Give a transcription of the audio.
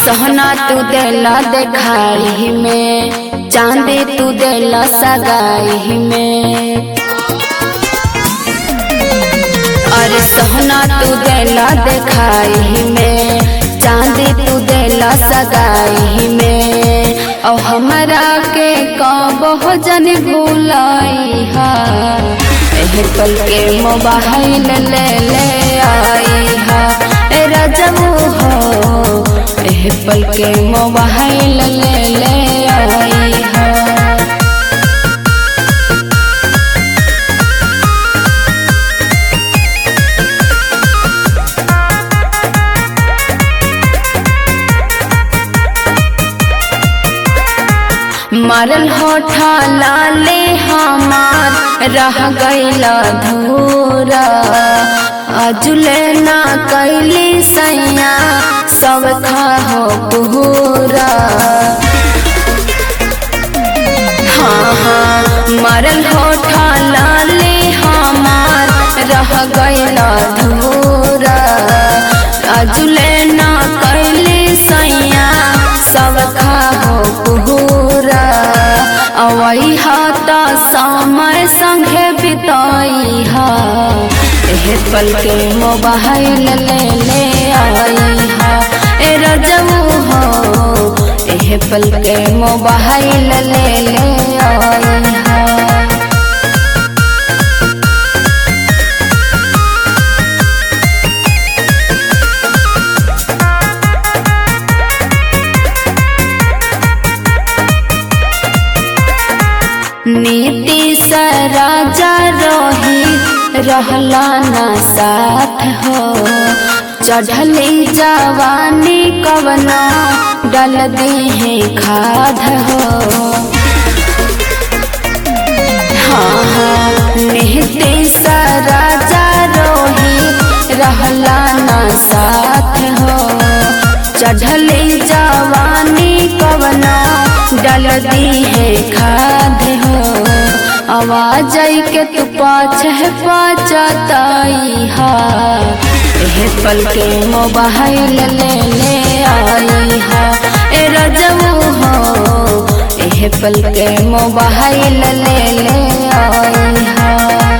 सोहना तू देला देखाई में चांदी तू देला सगाई में अरे सोहना तू देला देखाई में चांदी तू देला सगाई में और हमरा के कब जन भूलाई हा एह पल के मोबाइल ले ले आई हा ए रजबू हो एह पल के मोबाइल ले ले आई हा मरल होठा लाले हमार रह गईला धूरा अजुले ना कैली सैया सब खा हो पूरा हाँ हाँ मरल होठा लाले हमार रह गईला धूरा अजुले ना कैली सैया सब खा हो पूरा अवई हाथ समय संगे बिताई हा एह पल के मोबाइल ले ले आई हा ए रजऊ हो एह पल के मोबाइल ले ले आई हा नीति से राजा रोही रहला न साथ हो चढ़ली जवानी कवना डल दे है खाद हो हाँ हाँ नीति से राजा रोही रहला न साथ हो चढ़ली जवानी कवना डल दी है खाद हो आवाज के तू पाछ है पाचताई हा एह पल के मोबाइल ले ले आई हा ए रजऊ हो एह पल के मोबाइल ले ले आई हा